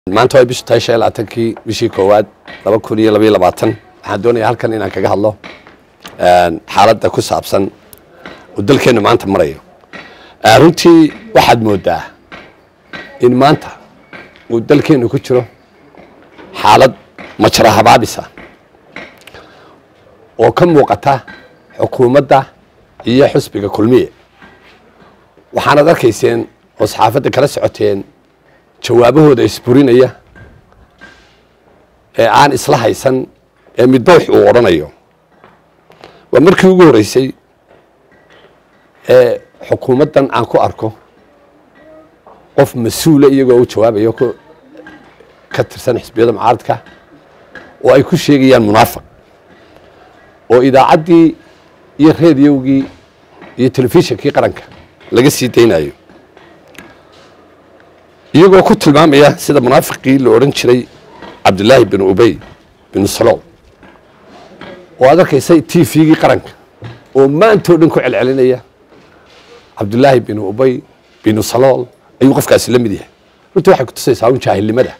maanta waa bishu tahay shan iyo labaatankii bishii koowaad laba kun iyo labaiyo labaatan waxaan doonayaa halkan inaan kaga hadlo xaaladda ku saabsan uu dalkeennu maanta marayo runtii waxaad moodaa in maanta uu dalkeennu ku jiro xaalad majra habaabisa oo ka muuqata xukuumadda iyo xusbiga kulmiye waxaanad arkayseen oo saxaafadda kala socoteen jawaabahooda isburinaya ee aan isla haysan ee midbawx uu odhanayo waa markii ugu horreysay ee xukuumaddan aan ku arko qof mas-uula iyagoo u jawaabayo ka tirsan xisbiyada mucaaradka oo ay ku sheegayaan munaafiq oo idaacaddii iyo reediyowgii iyo telefishinkii qaranka laga sii daynayo iyagoo ku tilmaamaya sida munaafiqii la odhan jiray cabdilaahi bin ubey bin salool oo aad arkaysay t v-gii qaranka oo maantao dhan ku celcelinaya cabdilaahi bin ubey bin salool ayuu qofkaasi la mid yahay runtii waxay kutusaysaa un jaahilnimada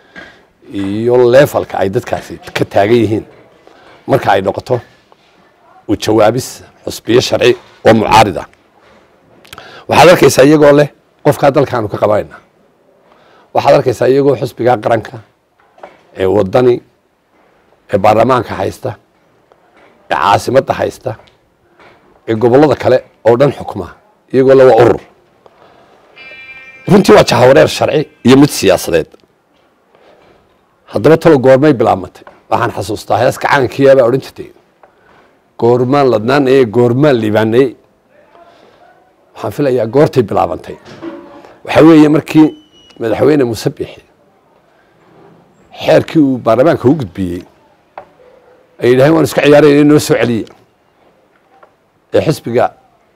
iyo leefalka ay dadkaasi ka taagan yihiin marka ay noqoto u jawaabis xusbiyo sharci oo mucaarida waxaad arkaysaa iyagoo leh qofkaa dalkaanu ka qabanayna waxaad arkaysaa iyagoo xusbigaa qaranka ee wadani ee baarlamaanka haysta ee caasimadda haysta ee gobollada kale oo dhan xukma iyagoo le waa urur runtii waa jahawareer sharci iyo mid siyaasadeed haddaba talo goormay bilaabmatay waxaan xasuustaa heeska caankiya baa odhan jirtay goormaan ladnaanaye goormaan liibaanaye waxaan filayaa goortay bilaabantay waxaa weeye markii madaxweyne musabixi xeerkii uu baarlamaanka u gudbiyey ay yidhaaheen waan iska ciyaarayna noo soo celiya ee xisbiga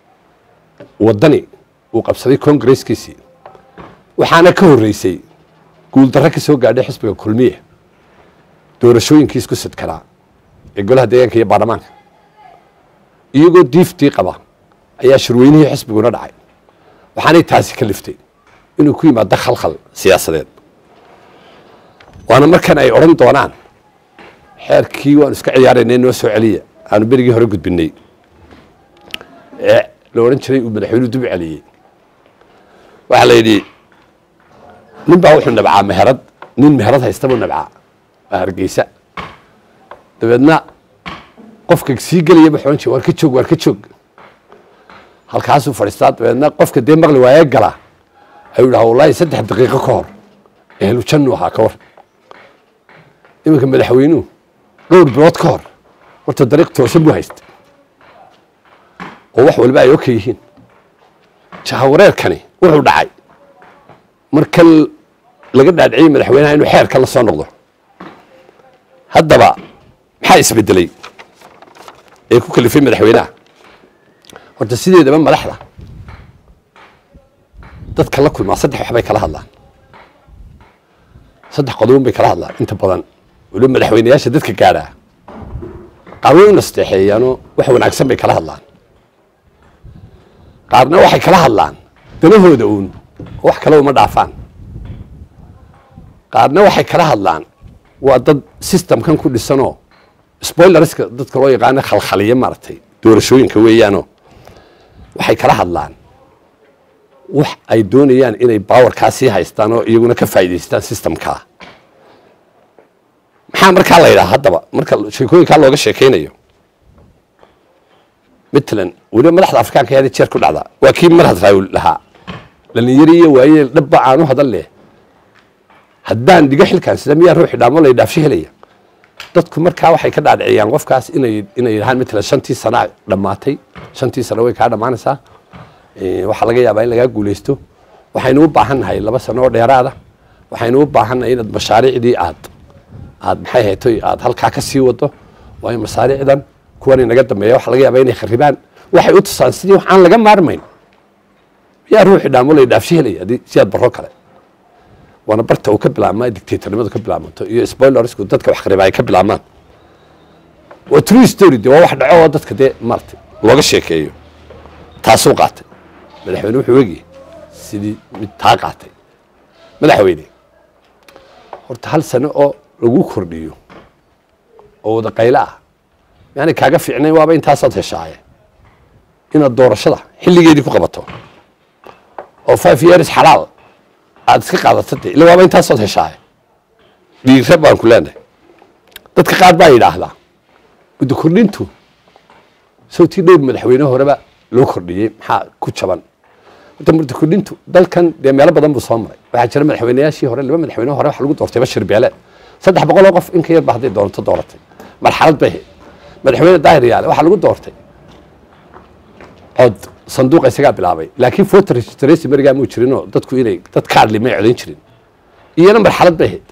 waddani uu qabsaday kongareskiisii waxaana ka horreysay guuldarro ka soo gaadhay xisbiga kulmiye doorashooyinkii isku sidkanaa ee golaha deegaanka iyo baarlamaanka iyagoo diiftii qaba ayaa shirweynihii xisbiguna dhacay waxaanay taasi ka liftay inuu ku yimaado khalkhal siyaasadeed waana markan ay odhan doonaan xeerkii waanu iska ciyaaraynay noo soo celiya aanu berigii hore gudbinay ee la odhan jiray uu madaxweynuhu dub celiyey waxaa la yidhi nin baa wuxuu nabcaa meherad nin meherad haysta buu nabcaa waa hargeysa dabeedna qofka sii gelaya buu ohan jir waar ka joog waar ka joog halkaasuu fadhiistaa dabeedna qofka dee maqli waayee gala ayuu dhaha wallaahi saddex daqiiqo ka hor ehlu jannu ahaa ka war iminka madaxweynuhu dhowr bilood ka hor horta dariiq toosan buu haysta oo wax walba ay oka yihiin jahawareerkani wuxuu dhacay marka laga dhaadhiciyey madaxweynaha inuu xeerka la soo noqdo haddaba maxaa isbedelay ee ku kalifay madaxweynaha horta sideedaba madaxda dadka la kulmaa saddex waxbay kala hadlaan saddex qodobon bay kala hadlaan inta badan waliba madaxweyneyaasha dadka gaadhaa qaar way u nasteexeeyaanoo wax wanaagsan bay kala hadlaan qaarna waxay kala hadlaan danahooda uun oo wax kale uma dhaafaan qaarna waxay kala hadlaan waa dad systemkan ku dhisanoo spoilerska dadka loo yaqaano khalkhaliya maaragtay doorashooyinka weeyaanoo waxay kala hadlaan wax ay doonayaan inay bawarkaa sii haystaan oo iyaguna ka faa'idaystaan systemkaa maxaa markaa la yidhaha haddaba marka sheekooyinkaa looga sheekaynayo matalan weliba madaxda afrikaanka yaada jeer ku dhacdaa waa kii mar hadraawil lahaa dhalinyaro iyo waayeel dhabba aanu hadan leh haddaan dhigo xilkaan sida miyaa ruuxi dhaamo lay dhaafsho helaya dadku markaa waxay ka dhaadhiciyaan qofkaas inay inay yidhahaan matalan shantii sanaa dhammaatay shantii sano way kaa dhammaanaysaa waxaa laga yaabaa in lagaa guulaysto waxaynu u baahan nahay laba sano oo dheeraada waxaynu u baahan nahay inaad mashaariicdii aad aad maxay haytoy aad halkaa ka sii wado waayo masaariicdan kuwan inaga dambeeya waxa laga yaabaa inay kharibaan waxay u tusaan sidii wax aan laga maarmayn yaa ruuxi dhaamo lay dhaafsho helaya haddii si aad barro kale waana barta uu ka bilaabmaa dictatornimadu ka bilaabanto iyo spoilersku dadka wax khariba ay ka bilaabmaan waa true story de waa wax dhaco oo dadka dee maaragtay looga sheekeeyo taasuu qaatay madaxweyne wuxuu egiyey sidii mid taa qaatay madaxweyne horta hal sano oo lagu kordhiyo oo wada qaylo ah yani kaaga fiicnayn waaba intaasaad heshaaye inaad doorashada xilligeedii ku qabato oo five years xalaal aad iska qaadato de illa waaba intaasaad heshaaye dhiira baan ku leenahay dadka qaar baa yidhaahdaa muddo kordhintu sawtii dhowr madaxweyne horeba loo kordhiyey maxaa ku jaban horta muddo kordhintu dalkan dee meelo badan buu soo maray waxaa jira madaxweyneyaashii hore laba madaxweyne hore waxa lagu doortay bashir beele saddex boqol oo qof in ka yar ba hadday doonto dooratay marxalad bay ahayd madaxweyne daahir yaale waxaa lagu doortay cod sanduuqa isagaa bilaabay laakiin voter registration marigaa muu jirinoo dadku inay dad kaadli may codayn jirin iyana marxalad bay ahayd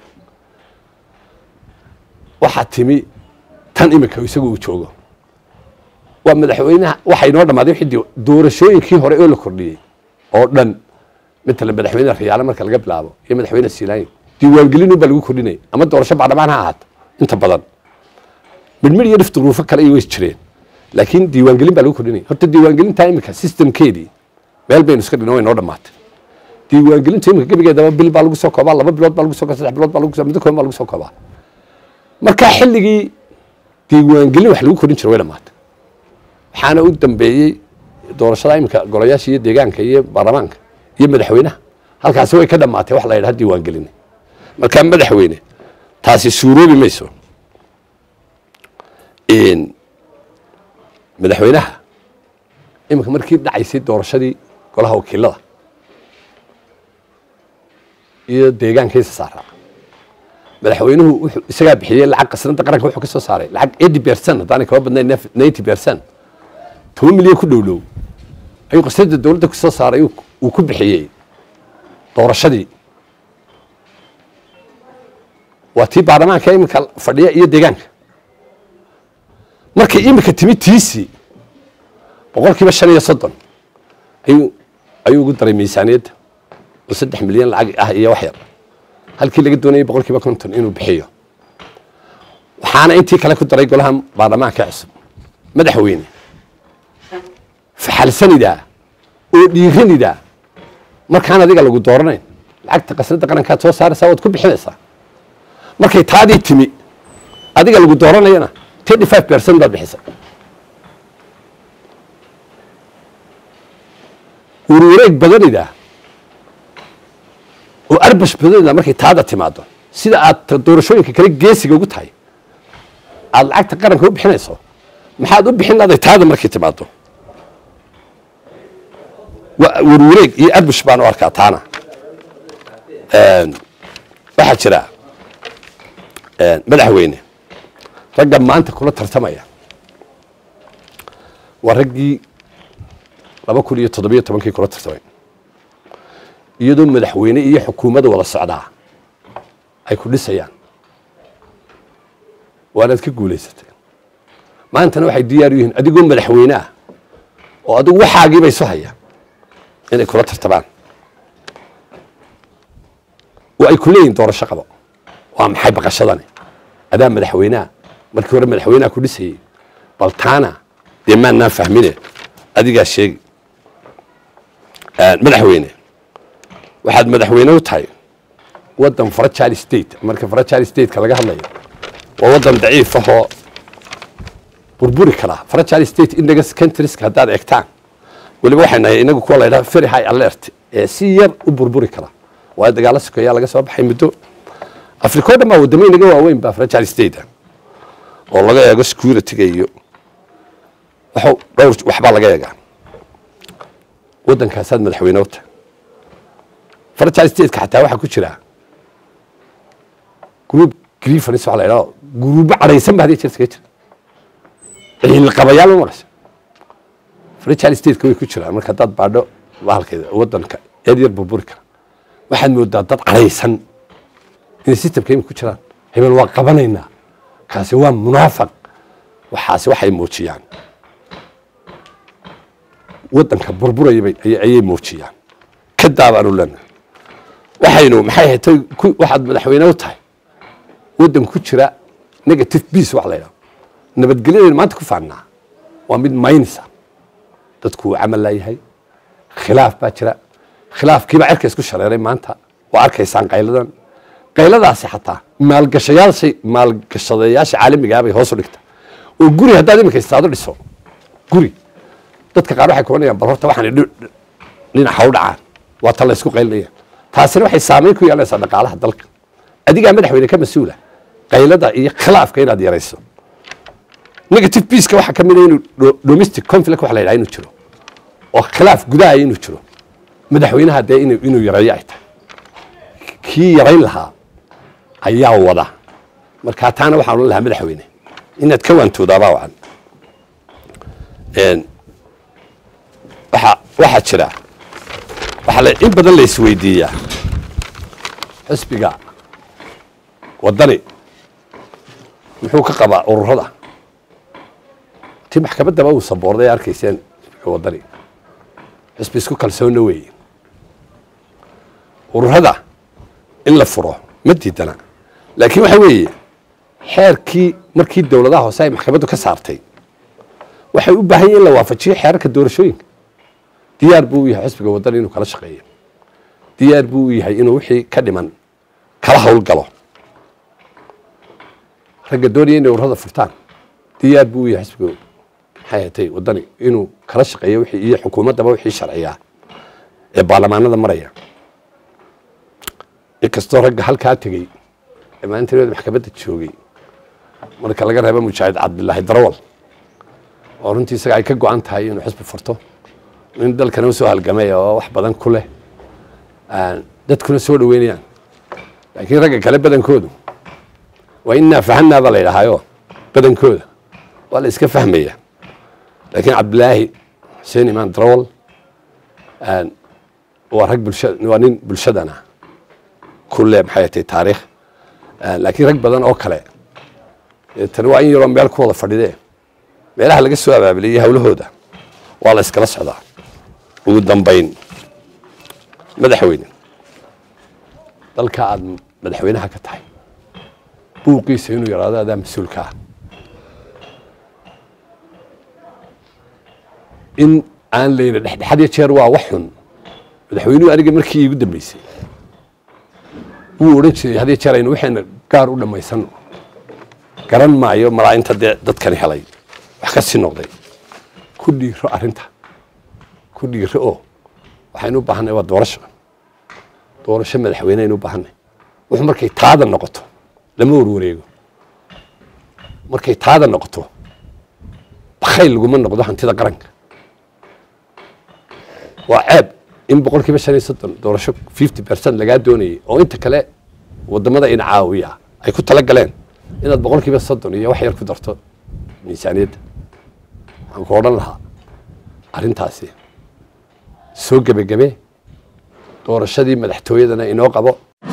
waxaa timi tan imika isagu uu joogo waa madaxweynaha waxaa inoo dhammaaday wixii doorashooyinkii hore oo la kordhiyey oo dhan matala madaxweyne riyaale marka laga bilaabo iyo madaxweyne siilaanyo diiwaangelin baa lagu kordhinaya ama doorasho baarlamaan ha ahaato inta badan midmid iyo dhif duruufo kale iyo ways jireen laakiin diiwaangelin baa lagu kordhinaya horta diiwaangelintaa imika systemkeedii meel baynu iska dhino way noo dhammaatay diiwaangelinta imika gebigeedaba bil baa lagu soo koobaa laba bilood baa lagu soo koobaa saddex bilood baa lagu soo muddo kooban baa lagu soo koobaa markaa xilligii diiwaangelin wax lagu kordhin jiro way dhammaatay waxaana u dambeeyey doorashada imika golayaasha iyo deegaanka iyo baarlamaanka iyo madaxweynaha halkaasi way ka dhammaatay wax la yidhaha diiwaangelin markaa madaxweyne taasi suuroobi mayso madaxweynaha imika markii dhacaysay doorashadii golaha wakiilada iyo deegaankiisa saaraa madaxweynuhu wuxuu isagaa bixiyey lacag qasnada qaranka wuxuu ka soo saaray lacag eighty percent haddaanay kaba badnayn ninety percent toban milyan ku dhowlow ayuu qasnada dowladda kusoo saaray uu ku bixiyey doorashadii waa tii baarlamaanka imika fadhiya iyo deegaanka markay imika timi tiisii boqol kiiba shan iyo soddon ayuu ayuu ugu daray miisaaniyadda oo saddex milyan lacag ah iyo wax yar halkii laga doonayay boqol kiiba konton inuu bixiyo waxaana intii kale ku daray golaha baarlamaanka cusub madaxweyne faxalsanidaa oo dhiiranidaa markaan adiga lagu dooranayn lacagta qasnada qarankaad soo saaraysaa waad ku bixinaysaa markay taadii timi adiga lagu dooranayana thirty five percent baad bixisay warwareeg badanidaa oo arbash badanida markay taada timaado sida aad doorashooyinka kale geesiga ugu tahay aada lacagta qaranka u bixinayso maxaad u bixin laday taada markay timaado warwareeg iyo arbush baan u arkaa taana waxaa jira madaxweyne ragga maanta kula tartamaya waa raggii laba kun iyo toddobiyo tobankii kula tartamay iyadoo madaxweyne iyo xukuumadda wada socdaa ay ku dhisayaan waanaad ka guulaysatay maantana waxay diyaar u yihiin adigoo madaxweyne ah oo adigu waxaagiiba isu haya inay kula tartamaan oo ay ku leeyihin doorasho qabo waa maxay baqashadani adaa madaxweyneha markii hore madaxweyneha ku dhisayey bal taana dee maannaan fahmine adigaa sheegi madaxweyne waxaad madaxweyne u tahay waddan fragile state marka fragile stateka laga hadlayo waa waddan daciif ahoo burburi karaa fragile state index countrieska haddaad eegtaan weliba waxay nahay inagu kuwa la ydhaha very high alert ee si yar u burburi kara waayo dagaalo sokeeyaa laga soo baxay muddo africa o dhan baa waddamo inaga waaweyn baa fragile state oo laga eego securityga iyo waxu dhowr waxbaa laga eegaa waddankaasaad madaxweyne u tahay fragile stateka xataa waxaa ku jira group grievance waxa la ydhaha guruubo cadhaysan ba hadii jirta ka jira ciilqabayaal ma maraysa fragile stateka way ku jiraan marka haddaad baadho bahalkeeda waddanka eed yar burburi kara waxaad moodaa dad cadhaysan inay systemka imika ku jiraan hebel waa qabanaynaa kaasi waa munaafaq waxaasi waxay muujiyaan waddanka burburayabay ayay muujiyaan ka daabaanu lena waxaynu maxay hatay waxaad madaxweyne u tahay waddan ku jira negative peace wax la ydhaho nabadgelyadaynu maanta ku faannaa waa mid maynisa dadku uu camal laayahay khilaaf baa jira khilaafkiibaa cerka isku shareeray maanta waa arkaysaan qayladan qayladaasi xataa maalgashayaasha maalgashadayaasha caalamigaa bay hoos u dhigta oo guri haddaad iminka istaado dhiso guri dadka qaar waxay kubanayaan bal horta waxaan dhinaca u dhacaan waa tan la isku qaylinaya taasina waxay saameyn ku yeelanaysaa dhaqaalaha dalka adigaa madaxweyne ka mas-uula qaylada iyo khilaafka inaad yarayso negative peaceka waxaa ka mid a inuu domestic conflict waxa la yidhaha inuu jiro oo khilaaf gudaha inuu jiro madaxweynaha dee inuu inuu yareeyo ay tahay kii yarayn lahaa ayaa wada markaa taana waxaan odhan lahaa madaxweyne inaad ka waantoodaabaa wacan waxa waxaa jira waxaa la in badan la isweydiiyaa xisbiga waddani muxuu ka qabaa ururada tii maxkamaddaba uu saboorday arkayseen xisbiga waddani xisbi isku kalsoonna weeye ururada in la furo ma diidana laakiin waxa weeye xeerkii markii dowladaha hoose ay maxkamaddu ka saartay waxay u baahan yihin in la waafajiyo xeerarka doorashooyinka diyaar buu u yahay xisbiga waddani inuu kala shaqeeyo diyaar buu u yahay inuu wixii ka dhiman kala howlgalo ragga doonaya inay ururada furtaan diyaar buu u yahay xisbiga maxay hatay waddani inuu kala shaqeeyo wixii iyo xukuumaddaba wixii sharciyaa ee baarlamaanada maraya inkastoo ragga halkaa tegey ee maalintineeda maxkamadda joogay marka laga reebo mujaahid cabdilaahi darawal oo runtii isaga ay ka go-an tahay inuu xisbi furto in dalkana usoo halgamay oo wax badan ku leh dadkuna soo dhaweynayaan laakiin ragga kale badankoodu waa innaa fahanaa baa la yidhahaayo badankooda waa la iska fahmaya laakiin cabdilaahi xuseen imaan darawal waa rag bulsha waa nin bulshadana ku leh maxay tahay taariikh laakiin rag badan oo kale tani waa in yaroo meel ku wada fadhidee meelaha laga soo abaabiliyay hawlahooda waa la iskala socdaa ugu dambayn madaxweyne dalka aada madaxweynaha ka tahay buuqiisa inuu yaraado adaa mas-uulka ah in aan layna dhexdhexad iyo jeer waa wax xun madaxweynuhu aniga markii iigu dambeysay wuu odhan jiray had iyo jeer aynu waxayna gaar u dhammaysano garan maayo malaainta dee dadkani helay wax ka sii noqday ku dhiiro arrinta ku dhiiro oo waxaynu u baahanay waa doorasho doorasho madaxweyne aynu u baahanay wuxuu markay taada noqoto lama warwareego markay taada noqoto bakayl laguma noqdo hantida qaranka waa ceeb in boqol kiiba shan iyo soddon doorasho fifty percent lagaa doonayay oo inta kale wadamada in caawiya ay ku tala galeen inaad boqol kiiba soddon iyo wax yar ku darto miisaaniyadda waxaan ku odhan lahaa arrintaasi soo gebagabe doorashadii madaxtooyadana inoo qabo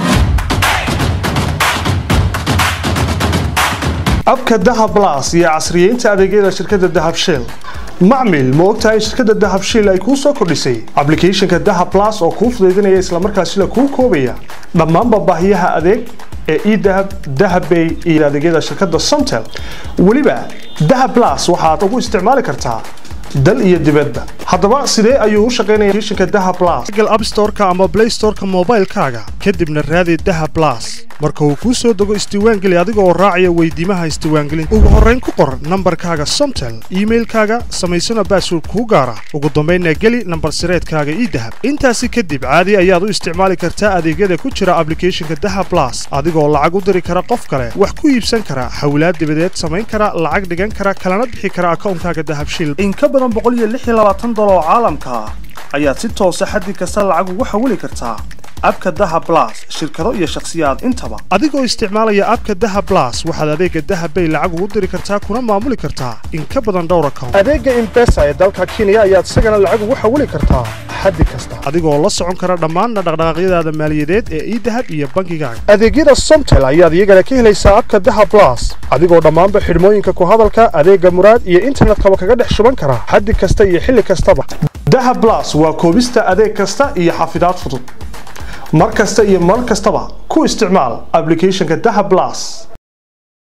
abka dahab blas iyo casriyeynta adeegyada shirkadda dahab shell macmil ma ogtahay in shirkadda dahab shell ay kuu soo kordhisay ablicathonka dahab blas oo kuu fudaydinaya islamarkaasina kuu koobaya dhammaanba baahiyaha adeeg ee edahab dahabbay iyo adeegyada shirkadda somtel weliba dahab blas waxaad ugu isticmaali kartaa dal iyo dibadda haddaba sidee ayuu u shaqaynaya applicationka dahab blas google app store-ka ama play store-ka moobaylkaaga kadibna raadi dahab blas marka uu kuu soo dego isdiiwaangeli adiga oo raacaya weydiimaha isdiiwaangelinta ugu horrayn ku qor nambarkaaga somtel iimailkaaga samaysana baasword kuu gaara ugu dambaynna geli nambar sireedkaaga idahab intaasi kadib caadi ayaad u isticmaali kartaa adeegyada ku jira ablicathonka dahab blas adigoo lacag u diri kara qof kale wax ku iibsan kara hawlaad dibadeed samayn kara lacag dhigan kara kalana bixi kara akawnkaaga dahab shil dolar oo caalamka ah ayaad si toosa xaddi kasta lacag ugu xawili kartaa abka dahab blas shirkado iyo shakhsiyaad intaba adigoo isticmaalaya abka dahab blas waxaad adeega dahab bay lacag ugu diri kartaa kuna maamuli kartaa in ka badan dhowr account adeega imbesa ee dalka kenya ayaad isagana lacag ugu xawili kartaa xaddi kasta adigoo la socon kara dhammaan dhaqdhaqaaqyadaada maaliyadeed ee idahab iyo bankigaaga adeegyada somtel ayaad iyagana ka helaysaa abka dahab blas adigoo dhammaanba xidhmooyinka ku hadalka adeega muraad iyo internetkaba kaga dhex shuban kara xaddi kasta iyo xilli kastaba dahab blas waa koobista adeeg kasta iyo xafidaad fudud mar kasta iyo mar kastaba ku isticmaal ablicathonka dahab blas